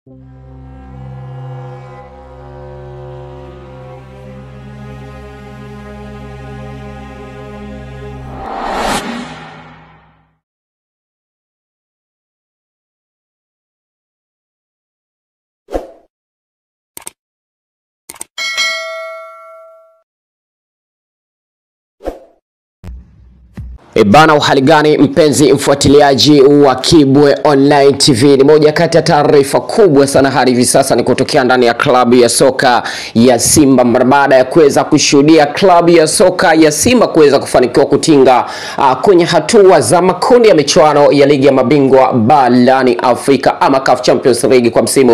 E bana, uhali gani mpenzi mfuatiliaji wa Kibwe Online TV, ni moja kati ya taarifa kubwa sana hadi hivi sasa ni kutokea ndani ya klabu ya soka ya Simba mara baada ya kuweza kushuhudia klabu ya soka ya Simba kuweza kufanikiwa kutinga uh, kwenye hatua za makundi ya michuano ya ligi ya mabingwa barani Afrika ama CAF Champions League kwa msimu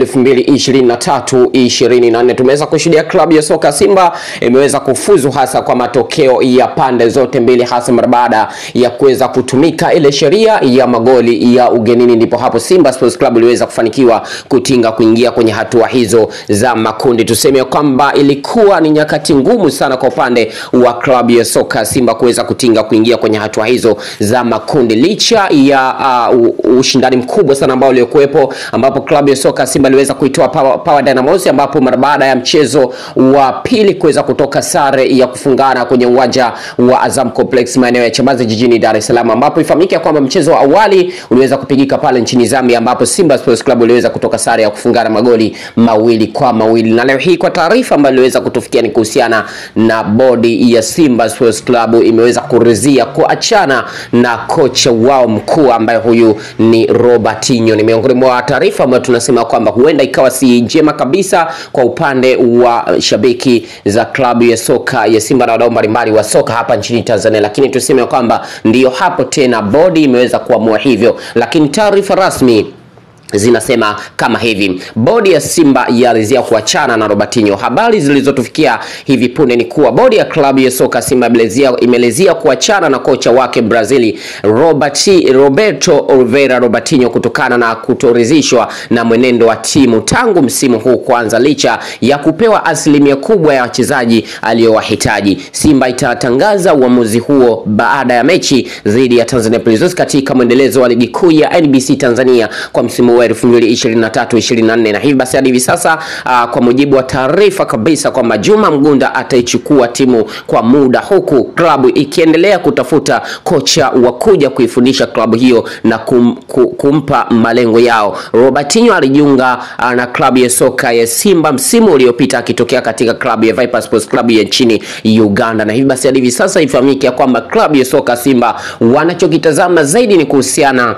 2023 24. Tumeweza kushuhudia klabu ya soka Simba imeweza kufuzu hasa kwa matokeo ya pande zote mbili hasa mara baada ya kuweza kutumika ile sheria ya magoli ya ugenini, ndipo hapo Simba Sports Club iliweza kufanikiwa kutinga kuingia kwenye hatua hizo za makundi. Tuseme kwamba ilikuwa ni nyakati ngumu sana kwa upande wa klabu ya soka Simba kuweza kutinga kuingia kwenye hatua hizo za makundi, licha ya uh, ushindani mkubwa sana ambao uliokuwepo, ambapo klabu ya soka Simba iliweza kuitoa Power, Power Dynamos, ambapo mara baada ya mchezo wa pili kuweza kutoka sare ya kufungana kwenye uwanja wa Azam Complex maeneo ya Chamazi jijini Dar es Salaam, ambapo ifahamike kwamba mchezo wa awali uliweza kupigika pale nchini Zambia, ambapo Simba Sports Club iliweza kutoka sare ya kufungana magoli mawili kwa mawili. Na leo hii kwa taarifa ambayo iliweza kutufikia ni kuhusiana na bodi ya Simba Sports Club imeweza kuridhia kuachana na kocha wao mkuu ambaye huyu ni Robertinho. Ni miongoni mwa taarifa ambayo tunasema kwamba huenda ikawa si njema kabisa kwa upande wa shabiki za klabu ya soka ya Simba na wadau mbalimbali wa soka hapa nchini Tanzania, lakini tuseme kwamba ndiyo hapo tena bodi imeweza kuamua hivyo, lakini taarifa rasmi zinasema kama hivi: bodi ya Simba yaridhia kuachana na Robertinho. Habari zilizotufikia hivi punde ni kuwa bodi ya klabu ya soka Simba imelezia kuachana na kocha wake Brazili Robert, Roberto Oliveira Robertinho kutokana na kutoridhishwa na mwenendo wa timu tangu msimu huu kuanza, licha ya kupewa asilimia kubwa ya wachezaji aliyowahitaji. Simba itatangaza uamuzi huo baada ya mechi dhidi ya Tanzania Prisons katika mwendelezo wa ligi kuu ya NBC Tanzania kwa msimu wa 2023 24 na hivi basi hadi hivi sasa uh, kwa mujibu wa taarifa kabisa kwamba Juma Mgunda ataichukua timu kwa muda, huku klabu ikiendelea kutafuta kocha wa kuja kuifundisha klabu hiyo na kum, kum, kumpa malengo yao. Robertinho alijiunga uh, na klabu ya soka ya Simba msimu uliopita akitokea katika klabu ya Viper Sports Club ya nchini Uganda, na hivi basi hadi hivi sasa ifahamike kwamba klabu ya soka Simba wanachokitazama zaidi ni kuhusiana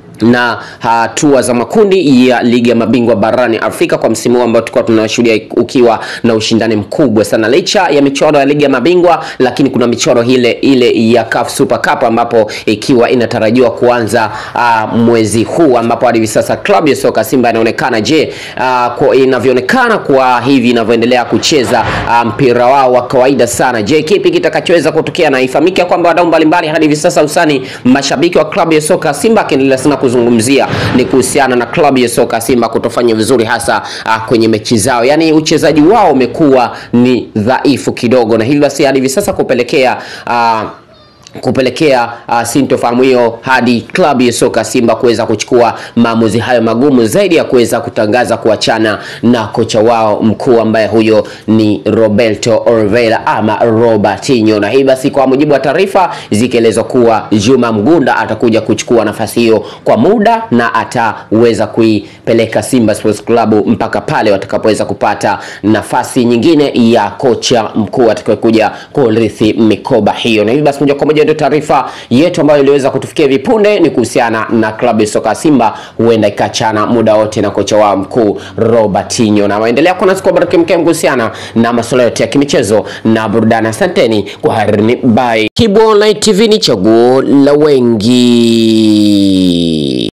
na hatua za makundi ya ligi ya mabingwa barani Afrika kwa msimu huu ambao tulikuwa tunashuhudia ukiwa na ushindani mkubwa sana, licha ya michoro ya ligi ya mabingwa, lakini kuna michoro ile ile ya CAF Super Cup ambapo ikiwa inatarajiwa kuanza uh, mwezi huu, ambapo hadi hivi sasa klabu ya soka Simba inaonekana je, uh, kwa inavyoonekana kwa hivi inavyoendelea kucheza uh, mpira wao wa kawaida sana, je, kipi kitakachoweza kutokea? Na ifahamike kwamba wadau mbalimbali hadi hivi sasa usani mashabiki wa klabu ya soka Simba akiendelea sana kuzungumzia ni kuhusiana na klabu ya soka Simba kutofanya vizuri hasa uh, kwenye mechi zao, yaani uchezaji wao umekuwa ni dhaifu kidogo, na hivi basi hadi hivi sasa kupelekea uh, kupelekea uh, sintofahamu hiyo hadi klabu ya soka Simba kuweza kuchukua maamuzi hayo magumu zaidi ya kuweza kutangaza kuachana na kocha wao mkuu ambaye huyo ni Roberto Oliveira ama Robertinho. Na hii basi, kwa mujibu wa taarifa zikielezwa kuwa Juma Mgunda atakuja kuchukua nafasi hiyo kwa muda na ataweza kuipeleka Simba Sports Club mpaka pale watakapoweza kupata nafasi nyingine ya kocha mkuu atakayekuja kurithi mikoba hiyo. Na hivi basi moja kwa moja ndio taarifa yetu ambayo iliweza kutufikia hivi punde ni kuhusiana na klabu ya soka Simba huenda ikachana muda wote na kocha wao mkuu Robertinho, na waendelea kuwa nasi kwa baraka mkem kuhusiana na masuala yote ya kimichezo na burudani. Asanteni kwa harini, bye. Kibwe Online TV ni chaguo la wengi.